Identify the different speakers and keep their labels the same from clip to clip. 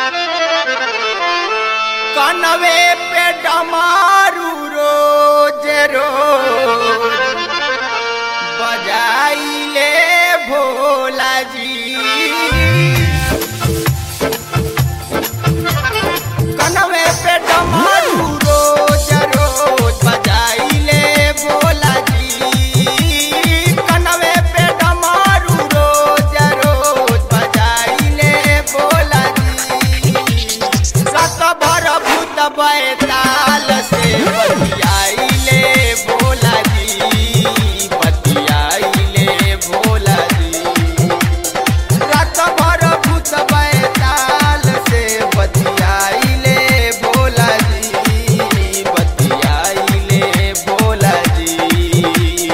Speaker 1: Conway पे डमारू रोज रोज बजाइले भोला जी Conway पे डमारू रोज रोज बजाइले भोला जी Conway पे डमारू रोज रोज बजाइले भोला जी सत भर भूत बैताल से बतियाइले भोला जी बतियाइले भोला जी रात भर भूत बैताल से बतियाइले भोला जी बतियाइले भोला जी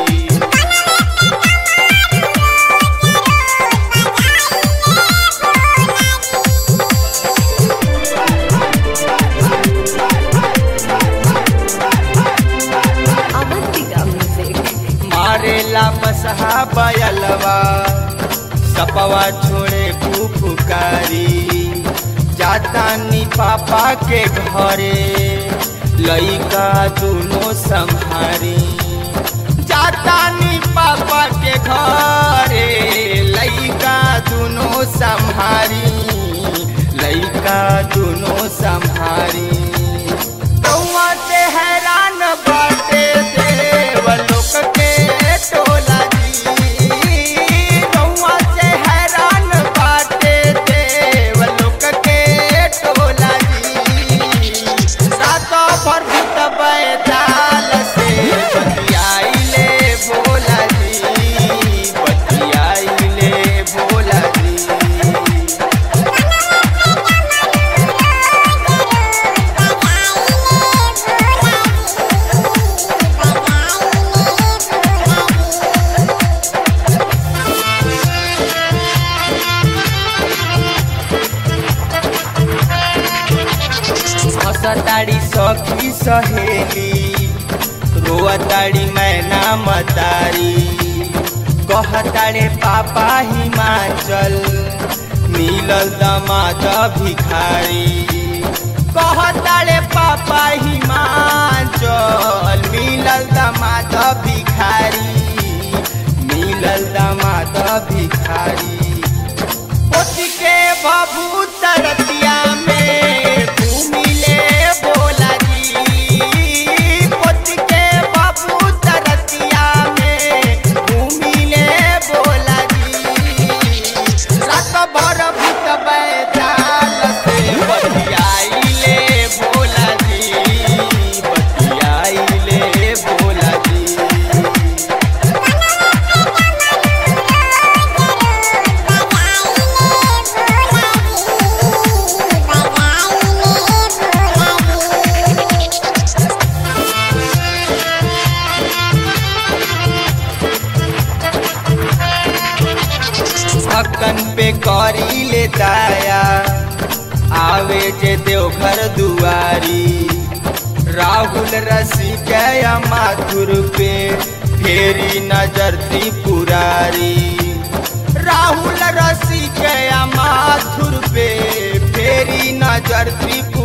Speaker 2: Avantika Music.
Speaker 1: मारेला मसहा बयलवा सपवा छोड़े फुफुकारी जातानी पापा के घरे लइका दुनो संहारी जातानी पापा के घरे लइका दुनो संहारी लइका दुनो संहारी कौआ से हैरान बाटे देव लोक के टोला जी कौआ से हैरान बाटे देव लोक के टोला जी सात भर भूत बैताल से बतियाइले भोला जी बतियाइले भोला जी हसताड़ी सखी सहेली रोअताड़ी मैना मतारी कहताड़े पापा हिमाचल मिलल दमाद भिखारी कहताड़े पापा हिमाचल मिलल दमाद भिखारी मिलल दमाद भिखारी पोती के बबूत रतिया में घूमिले भोला जी पोती के बबूत रतिया में घूमिले भोला जी रात भर भूत बैताल से बतियाइले भोला जी बतियाइले भोला जी हकन पे करी ले दाया आवे जे देवघर दुआरी राहुल रसी गया माथुर पे फेरी नजर त्रिपुरारी राहुल रसी गया माथुर पे फेरी नजर त्रिपुरारी